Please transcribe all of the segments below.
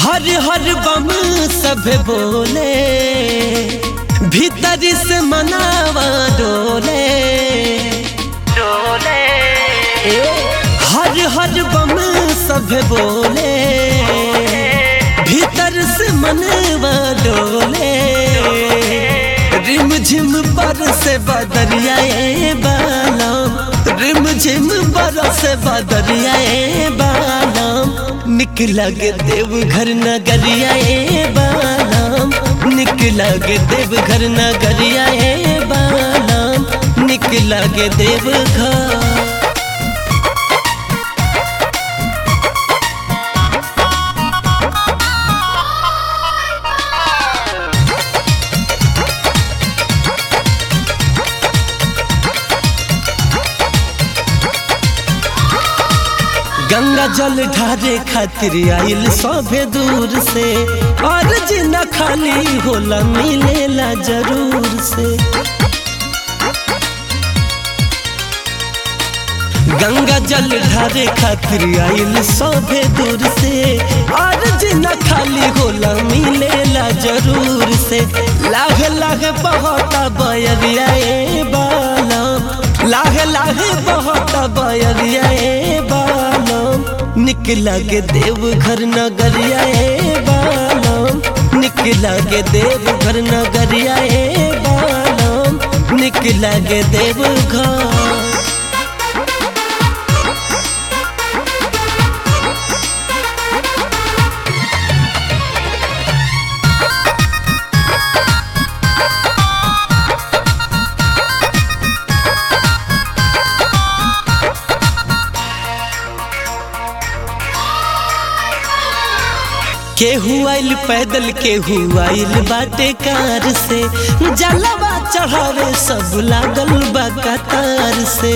हर हर बम सब बोले भीतर से मनावा डोले डोले हर हर बम सब बोले भीतर से मनवा डोले रिम झिम पर से बदरियाए बालम रिम झिम पर से बदरियाए बालम निकला के देव घर नगरियाए बालम निकला के देव घर नगरियाए बालम निकला के देव घर गंगा जल ढारे खातिर आइल सभे दूर से और जिना खाली होला मिलेला जरूर से गंगा जल ढारे खातिर आइल सभे दूर से और जिना खाली होला मिलेला जरूर से लाग लाग बहता बयरिया बालम लाग लाग बहता बयरिया बालम निकला के देव घर नगरिया बालम निकला के देव घर नगरिया बालम निकला के देव घर केहू आइल पैदल केहू आइल बाटे कार से जलवा चढ़ावे सब लागल बा कतार से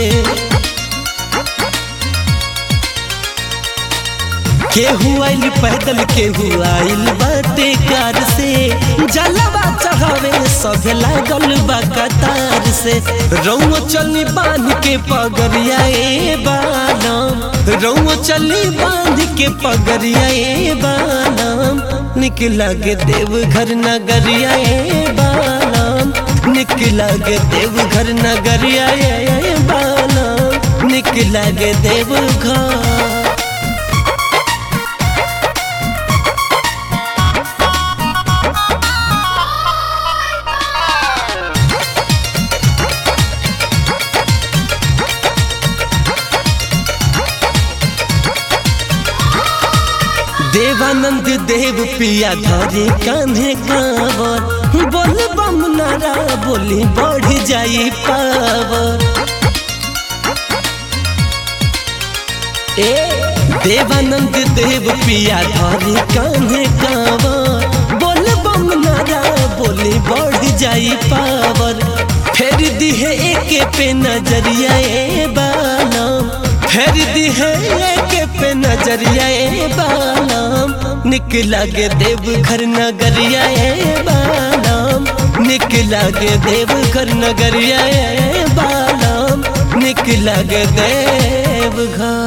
केहू आइल पैदल केहू आइल बाटे कार से जलवा चढ़ावे सब लागल बा कतार से रौआ चली बांध के पगरिया ए बालम रौआ चली बांध के पगरिया ए बालम निकला के देव घर नगरिया ए बालम निकला के देव घर नगरिया ए बालम निकला के देव घर देवानंद देव पिया धरे कान्हे कावर बोल बम नारा बोली बढ़ जाई पावर ए देवानंद देव पिया धरे कान्हे कावर बोल बम नारा बोली बढ़ जाई पावर फेर दिहे एके पे नजरिया ए बालम फेर दिहे एके पे नजरिया ए बालम निकला के देव घर नगरिया ए बालम निकला के देव घर नगरिया ए बालम निकला के देव घर